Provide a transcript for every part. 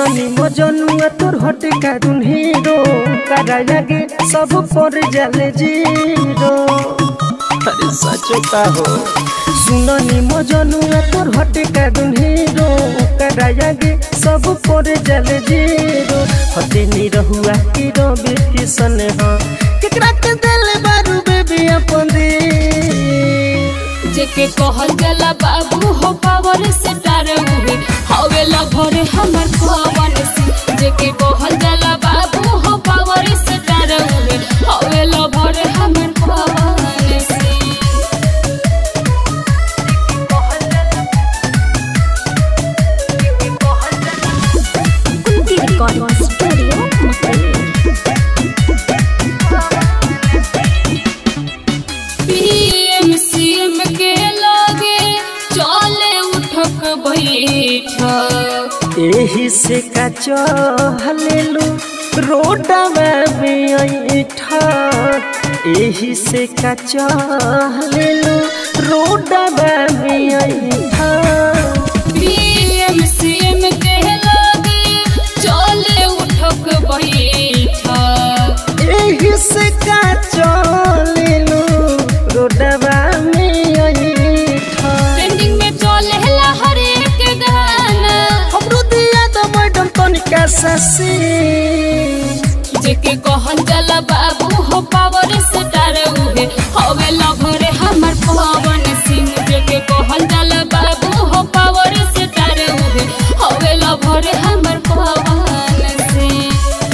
सुननी मजनुआ तोर हटे काडून हीरो करा लगे सब पर जाले जीरो अरे सचो का हो सुननी मजनुआ तोर हटे काडून हीरो करा लगे सब पर जाले जीरो हटे नी रहुआ की रवि किशन हो केकरा के दिल बारू बेबी अपन दे जेके कहल गला बाबू हो पावर से डर उहे हवे लभर हमर पवन सिंह जेके कहल गला बाबू हो पावर से डर उहे हवे लभर हमर Pawan Singh Kunti recording studio Mumbai PM CM के लागे चले उठक बैठक एही से का चहलेलु रोडवा में ऐठा एही से का चहलेलु रोडवा में ऐठा पीएम सीएम के लागे चले उठक बैठक एही से का चहलेलु रोडवा में ऐठा ट्रेंडिंग में चले ला हर एक गाना हमरो दिया तो मैडम तनिका ससी जेके कहल जाला बाबू हो पावर स्टार उहे हवे लभर हमर पवन सिंह जेके कहल जाला बाबू हो पावर स्टार उहे हवे लभर हमर पवन सिंह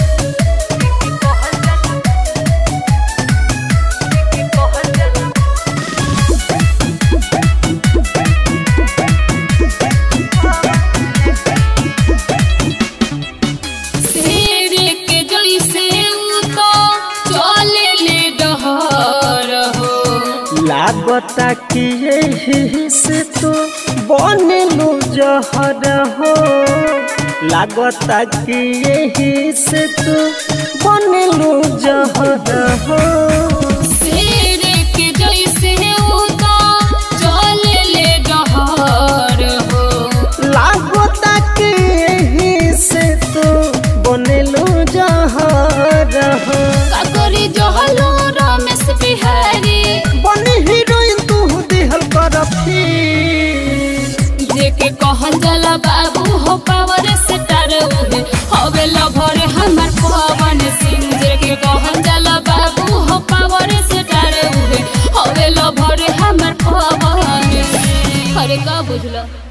शेर के जैसे उ तो चले ले डहर हो लागता कि यही से तो बनलू जहर हो लागता कि यही से तो बनलू जहर हो शेर के जैसे उ तो चले ले डहर हो लागता कि यही से तो बनलू जहर हो काकोरी जहलो रमेश बिहारी बनी हीरोइन तू दिहल कर फिर जेके कहल जाला बाबू हो पावर स्टार उहे हवे लभर हमर पवन सिंह जेके कहल जाला बाबू हो पावर स्टार उहे हवे लभर हमर पवन सिंह अरे का बुझला